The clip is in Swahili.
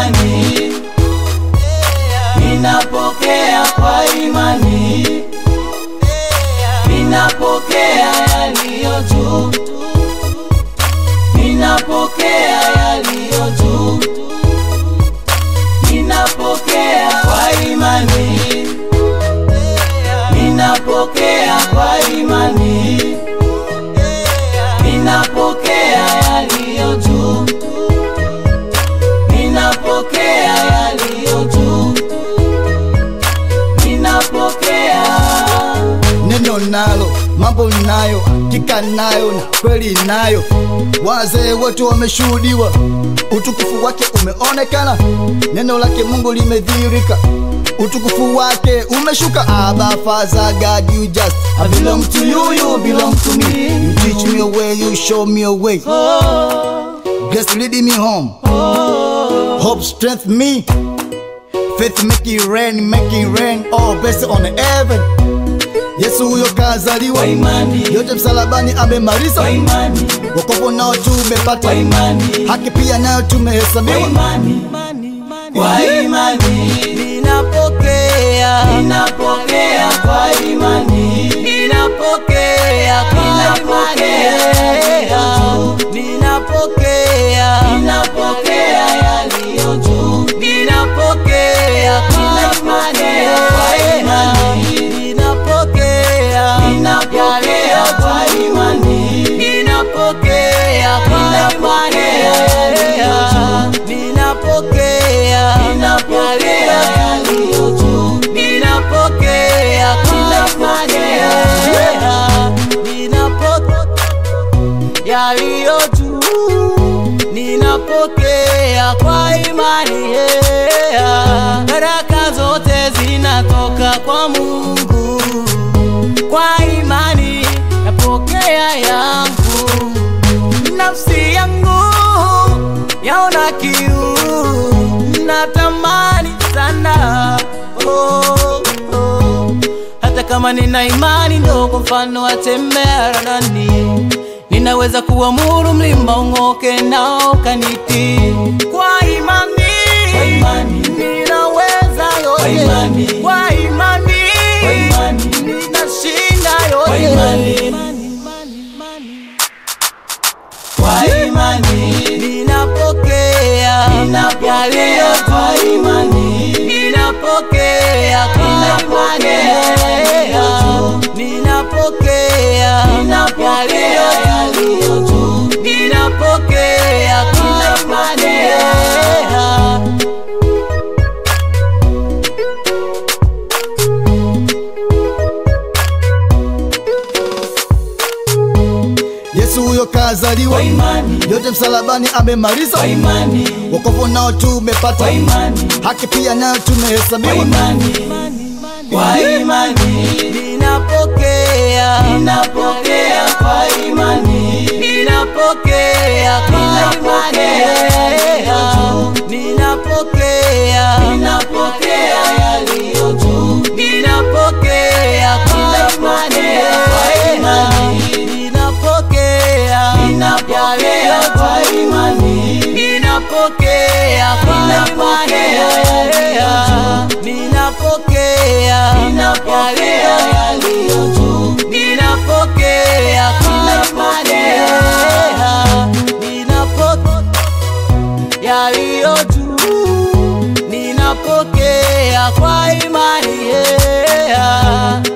imani, ninapokea kwa imani, ninapokea yaliyo juu, ninapokea yaliyo juu, ninapokea kwa imani, ninapokea kwa imani, ninapokea yaliyo juu, ninapokea yaliyo juu, ninapokea neno nalo mambo nayo hakika nayo na kweli nayo wazee wote wameshuhudiwa utukufu wake umeonekana neno lake mungu limedhihirika utukufu wake umeshuka Abba Father God you just I belong to you you belong to me you teach me a way you show me a way grace leading me home hope strength me faith make it rain make it rain all blessed on heaven Yesu huyo kazaliwa kwa imani, yote msalabani kwa amemaliza imani, wokovu nao tumepata kwa imani, haki pia nayo kwa tumehesabiwa imani, kwa imani, ninapokea ninapokea kwa imani, ninapokea Ninapokea. ninapokea ninapokea yaliyo juu, ninapokea Ninapokea kwa imani. ninapokea ninapokea kwa imani, ninapokea Ninapokea yaliyo juu. ninapokea ninapokea yaliyo juu, ninapokea Ninapokea. ninapokea yaliyo juu ninapokea kwa imani yeah. baraka zote zinatoka kwa mungu kwa imani napokea yangu nafsi yangu yaona kiu natamani sana oh, oh. hata kama nina imani ndogo mfano wa tembea radani ninaweza kuamuru mlima ung'oke nao kaniti kwa imani, Kwa imani. ninaweza Kwa yote imani. kwa imani, Kwa imani. ninashinda Kwa yote imani. kwa imani, ninapokea ninapokea yaliyo kwa juu. imani, ninapokea kwa Ninapokea yaliyo juu. ninapokea ninapokea yaliyo juu, ninapokea kwa Ninapokea. Yesu huyo kazaliwa kwa imani, yote msalabani amemaliza kwa imani, wokovu nao tumepata kwa imani, haki pia nayo kwa tumehesabiwa imani, kwa imani, ninapokea ninapokea kwa imani, ninapokea Ninapokea yaliyo juu. ninapokea ninapokea yaliyo juu, ninapokea Ninapokea kwa imani. ninapokea ninapokea kwa imani, ninapokea Ninapokea yaliyo juu. ninapokea ninapokea yaliyo juu, ninapokea Ninapokea. ninapokea yaliyo juu ninapokea kwa imani yeah.